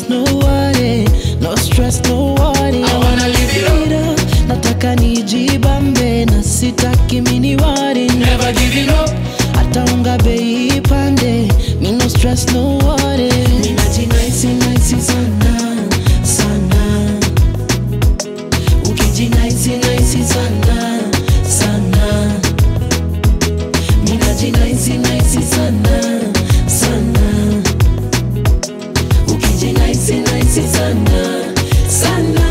stress, no worry. No stress, no worry. I wanna live it up. Nataka nijibambe na sitaki mini worry. Never giving up. Hata unga bei ipande. Me no stress, no worry. Ninajinaisi naisi sana sana. Ukijinaisi naisi sana sana. Ninajinaisi naisi sana sana. Ukijinaisi naisi sana sana.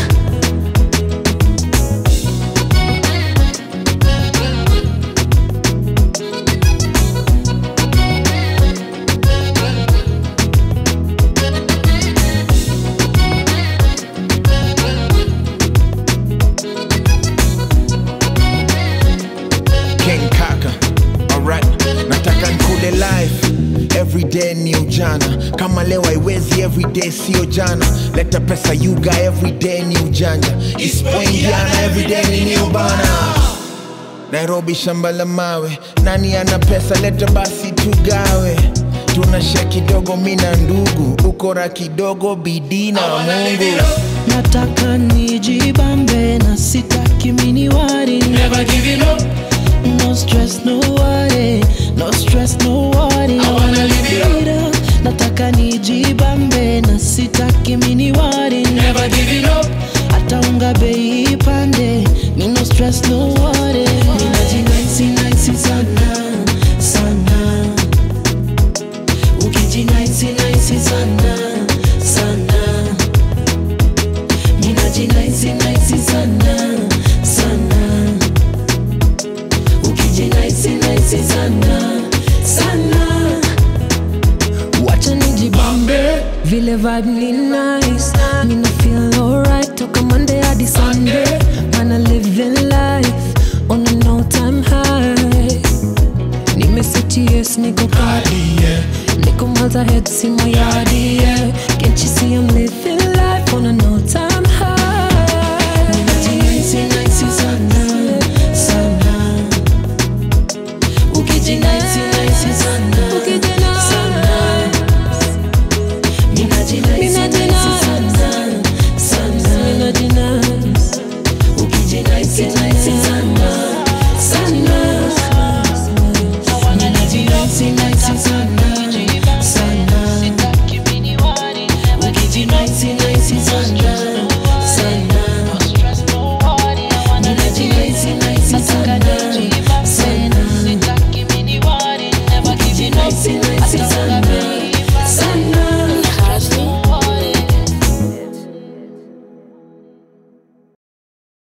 King Kaka, alright. Nataka nkule life everyday ni ujana, kama leo haiwezi everyday sio jana. Leta pesa yuga everyday ni ujanja, isipoingiana everyday ni new bana. Nairobi shamba la mawe, nani ana pesa? Leta basi tugawe. Tunashare kidogo mina ndugu, ukora kidogo bidii na Mungu. Nataka nijibambe na sitaki mini worry. Never giving up. No stress, no worry. No stress, no worry. I wanna live it up. Nataka nijibambe na sitaki mini worry. Never giving up. Hata unga bei ipande. Me no stress, no worry. Ninajinaisi naisi sana sana. Ukijinaisi naisi sana sana. Ninajinaisi naisi sana sana. Ukijinaisi naisi sana sana. Wacha nijibambe vile vibe ni nice. Me no feel alright toka Monday hadi Sunday. Man I living life on a no time high. Nimeseti yes niko party yeah. Niko miles ahead see my yard yeah. Can't you see I'm living